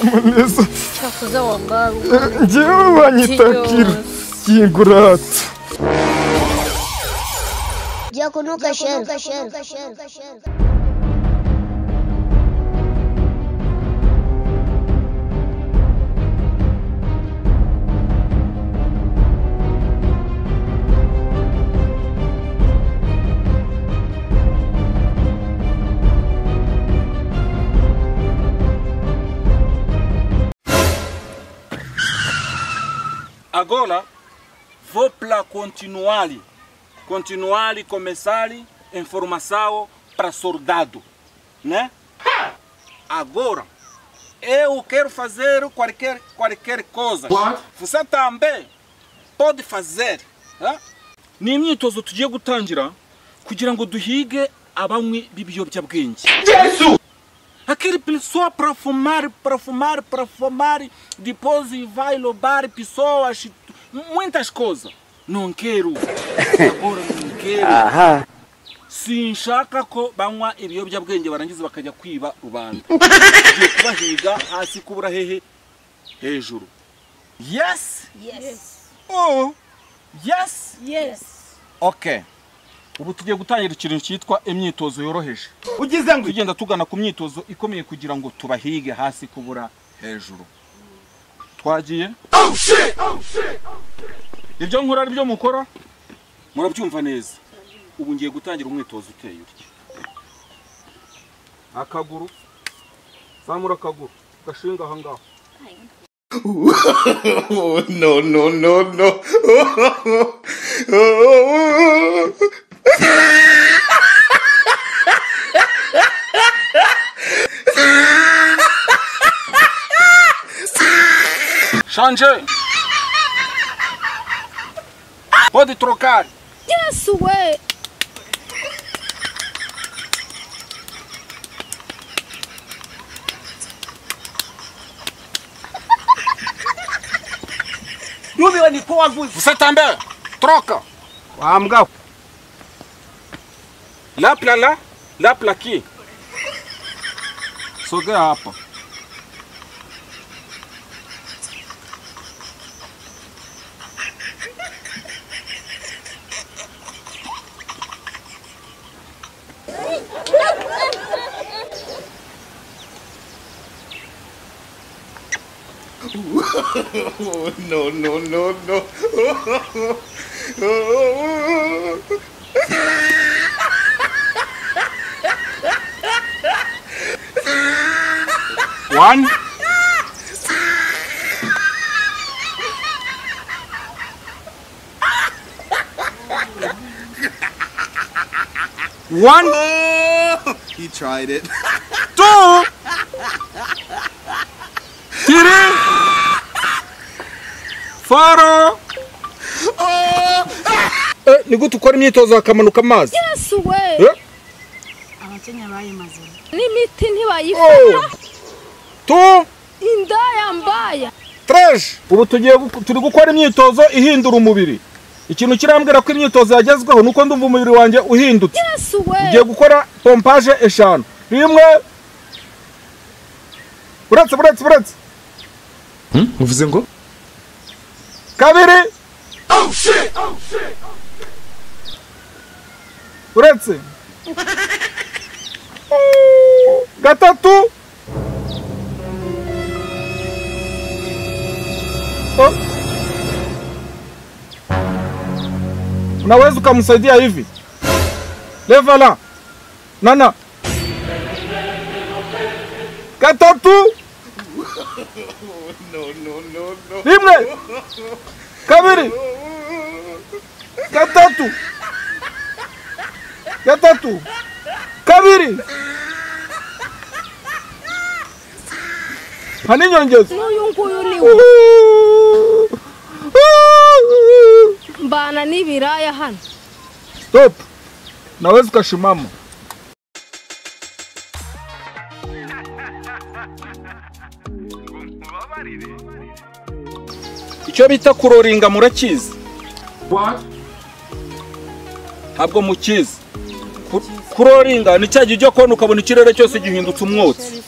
Amaneza Cyakoze wambara ngewe banyitakira kingurata Jya kunuka sheru. Agora vou para continuar, continuar e começar informação para soldado, né? Agora eu quero fazer qualquer qualquer coisa. Você também pode fazer, né? ni imyitozo tugiye gutangira kugira ngo duhige abanywi b'ibiyobyabwenge aquele pessoa para fumar, para fumar, para fumar, depois vai roubar pessoas, muitas coisas. Não quero. Agora não quero. sinshaka ko banywa ibiyobyabwenge barangiza bakajya kwiba rubanda tugiye kubahiga hasi kubura hehe hejuru yes oh yes Yes. okay ubu tugiye gutangira ikintu cyitwa imyitozo yoroheje ugize ngo tugenda tugana ku myitozo ikomeye kugira ngo tubahige hasi kubura hejuru twagiye ibyo nkora ari byo mukora murabyumva neza ubu ngiye gutangira umwitozo uteye utya akaguru zamura akaguru gashinga aha ngaho no no no no shanje pode trocar Yes we. nubiwe niko wavuze você também troca wambwa lá pra lá lá pra aqui sogea hapa no no no no One. One, he tried it two, three, four. Eh, ni gute ukora imyitozo hakamanuka amazi Yes we. Eh? abakenya bayimaze N'imiti ntibayifata. oh. two, Inda yambaya. trash ubu tugiye gu- turi gukora imyitozo ihindura umubiri ikintu kirambwira ko imyitozo yagezweho nuko ndumva umubiri wanjye uhindutse Yes we. ugiye gukora pompaje eshanu rimwe buretse buretse buretse uvuze ngo kabiri buretse gatatu Oh. unaweza ukamsaidia hivi levala nana gatatu rimwe kabiri gatatu gatatu kabiri hani nyongeza N'uyu nguyu ni we. Mbana n'ibiraya hano. stop naweza ukasimama icyo bita kuroringa murakizi ntabwo mukizi Ku- kuroringa ni cya gihe ujya kona ukabona ikirere cyose gihindutse umwotsi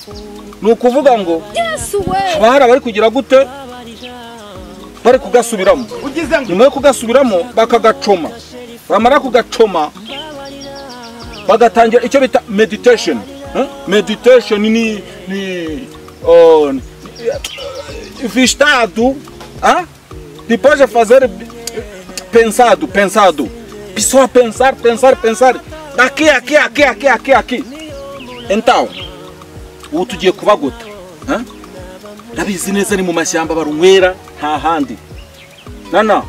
ni ukuvuga ngo yesu we haba hari abari kugira gute bari kugasubiramo ugize ngo nyuma yo kugasubiramo bakagacoma bamara kugacoma bagatangira icyo bita meditation Eh? meditation ni ni oh, ni- eh, estado ah? depois de fazer pensado pensado pessoa pensar pensar pensar daqui aqui aqui aqui aqui aqui então ubu tugiye kubagota Eh? ndabizi neza ni mu mashyamba barunywera nta handi nana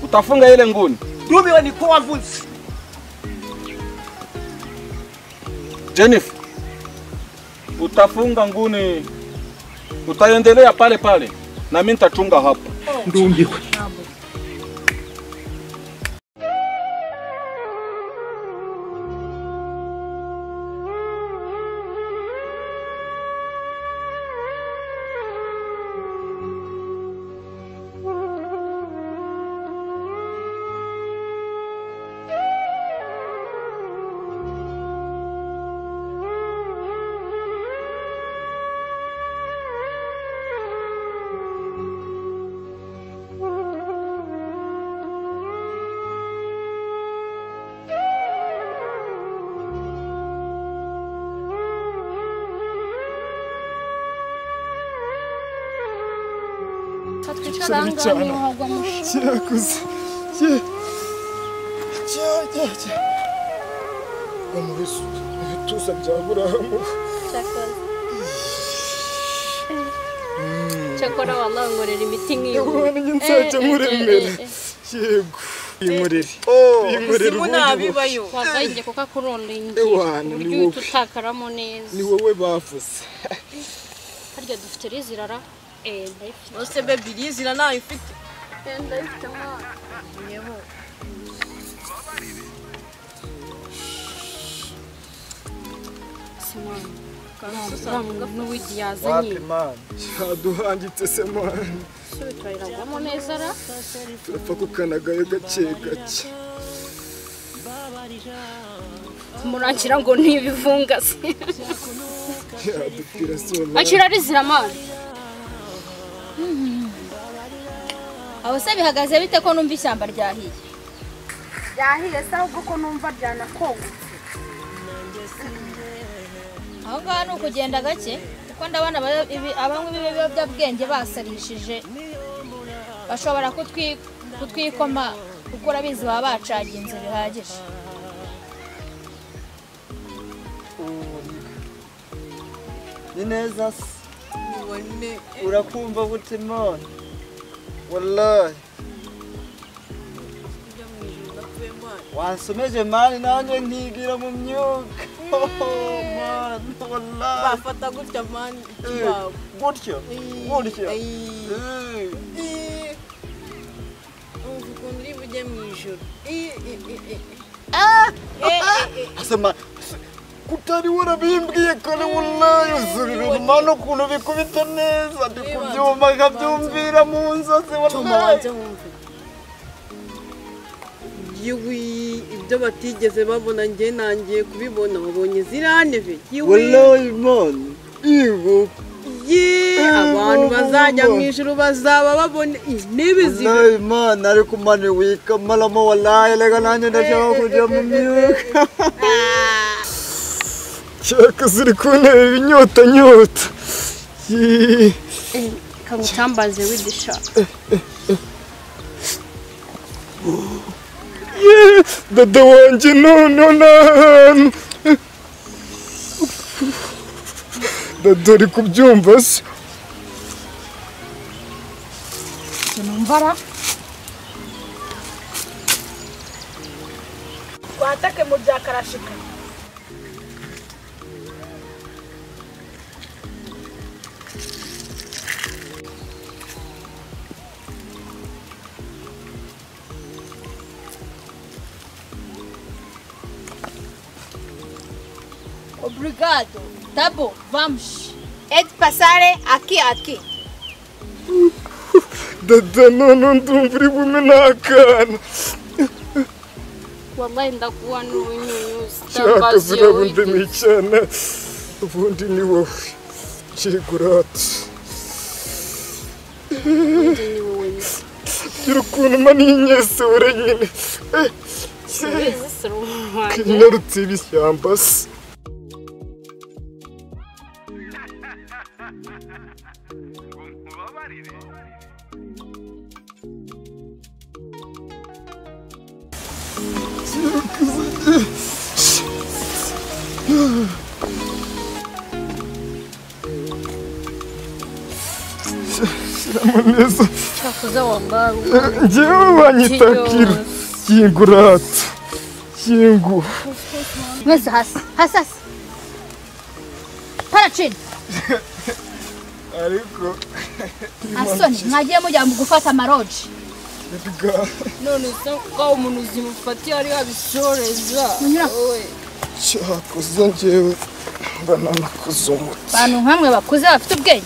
utafunga ile nguni ntubiwe ni ko wavutse Jennifer, utafunga nguni, utaendelea pale pale, na mimi nitachunga hapa. ndungiwe cyane cyane cyakuze cya- cya- cya- cya- Wa mu bisu- mu bituza bya burahamu cyakora wamangorera imiti nk'iyo ubona njye nzajya nkuremera yego inkorere inkorere ubundi bu- wakayiye kuko akurondeye Ewana, ni uburyo wowe. uhita utakaramo neza ni wowe bavuze harya dufite rizirara eh ndayifite Você bebe diesel, não, e fica. Eh, ndayifite mwana simwana wa muntu w'igiyazanye yaduhangitse se mani subitwa iragwamo neza ra turapfa kukanagayo gake gake kumurangira ngo ni ibivungasi yadupfira se wa mani akira rizira mwana Ah, você bebe gaze bite ko numva ishyamba ryahiye? byahiye se ahubwo ko numva byanakonga Aho ngaho ni ukugenda gake kuko ndabona aba- ibi- abanywi b'ibiyobyabwenge basarishije bashobora kutwi- kutwikoma kuko urabizi baba bacaginze bihagije ni neza se urakumva gute mwana wallahi wansomeje mani nanjye nkigira mu myuka Mani, wallahi. Eh, gutyo gutyo Eh. asema kutari warabimbwiye kare wallahi uzurira mano ukuntu bikubita neza ndikubyumva nkabyumvira mu nzozi wallahi yewe ibyo batigeze babona njye nangiye kubibona babonye zirantebe yewe wallahi man igo ye abantu Eh, bazajya mama. mu ijuru bazaba babona intebe zibiri wallahi man ariko mani wikamalamo wallahi reka nanjye ndashaka kujya mu myuka cyakuze uri kuntera ibinyotanyota Yee. kagutambaze w'igishaka Yee, dada wanjye noneho ni ahantu dada uri kubyumva se twatake mu bya karashika obrigado tabo vamos et pasare aki aki dada none ndumva uri bumwe n'akana wallahi ndakuhanura ubunyunyuzi cyaka utambaze iyo zirabundi ni wigeze icyana ubundi ni wowe kigurati ubundi ni wowe nyine gira ukuntu mani y'inyesure nyine Eh, cye. ubizi sura umuntu wanjye kinyarutse ibishyamba se shyiramo neza cyakoze wambara ngewe wanyitakira kingurata kingu mwese hasi hasi hasi para chini ariko asoni mwagiye mujya mu gufata amaroji bwa none se ko umuntu zimufatiye ari abisoreza Munyura. wowe cyakoze ngewe bananakuzungu abantu nk'amwe bakuze bafite ubwenge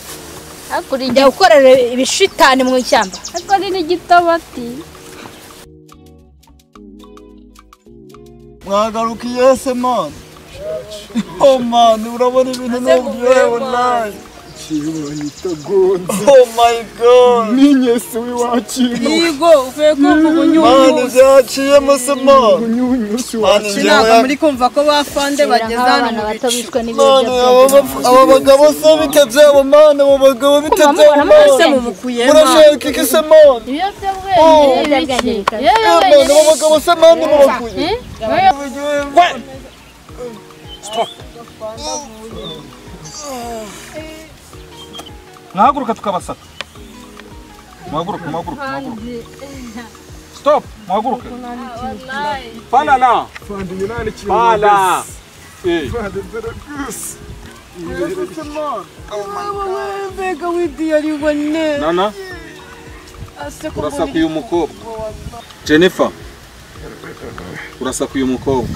hakurya gukorera ibishitani mu ishyamba ariko ari n'igitabati mwagarukiye se mani oh mani urabona ibintu n'ubwiwe wallahi ngewe wanyitagonze oh my god n'inyesi w'iwakintu Yigo uvuye kumva mani ubunyunyuzi byaciyemo se mani unyunyusi mani ntabwo njyewe muri kumva ko bafande bageze hano mu bicu bishwe mani aba bap- aba bagabo se bite byabo mani abo bagabo bite Kumva byabo mubona mani se mumukuyemo murashaka iki se mani ibiyobyabwenge bigaragaye Eh, mani abo bagabo se mani mubakuye mwahaguruka tukabasaka mwahaguruke mwahaguruke mwahaguruke stop mwahaguruke falala fanda iminani ikintu fala Eh. fanda zarakusi mbega w'ibyiyariwe neza nana urasakuye umukobwa jennifer urasakuye umukobwa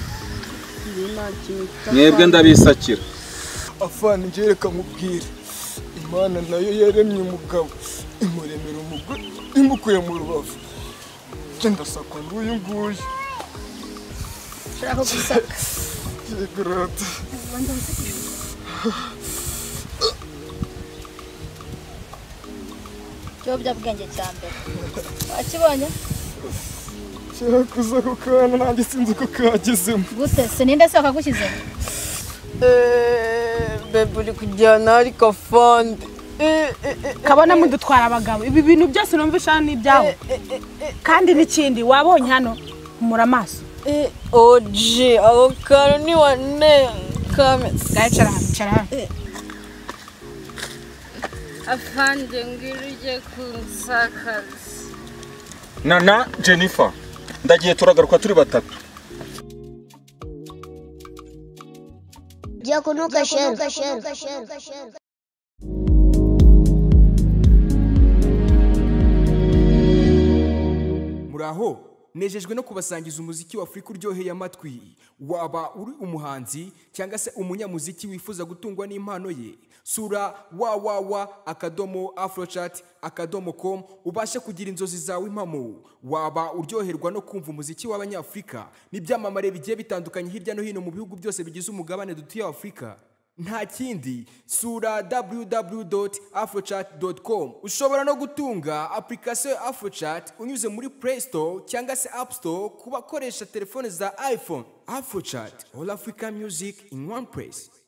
mwebwe ndabisakira afana ngewe reka mubwire imana nayo yaremye umugabo imuremera umugore imukuye mu rubavu njye ndasakwa nguyu nguyu ushaka gusaka yegurata ikiyobyabwenge cya mbere wakibonye cyakuze ako kana nanjye sinzi uko kagezemo gute se ninde se wakagushyize bebe uri kujyana ariko afande kabona mudutwara abagabo ibi bintu byose numva ushaka ni ibyawe kandi n'ikindi wabonye hano humura amaso oji ako kantu ni wa ne kameze gacara hano icara hano afande ngwino ujye kunsakaza nana jennifer ndagiye turagaruka turi batatu Jya kunuka sheru. muraho nejejwe no kubasangiza umuziki w'afurika uryoheye amatwi waba uri umuhanzi cyangwa se umunyamuziki wifuza gutungwa n'impano ye sura www akadomo afrochat akadomo com ubashe kugira inzozi zawe impamo waba uryoherwa no kumva umuziki w'abanyafurika n'ibyamamare bigiye bitandukanye hirya no hino mu bihugu byose bigize umugabane dutuye afurika nta kindi sura www.afrochat.com ushobora no gutunga application ya afrochat unyuze muri play store cyangwa se app store ku bakoresha telefone za iphone afrochat all africa music in one place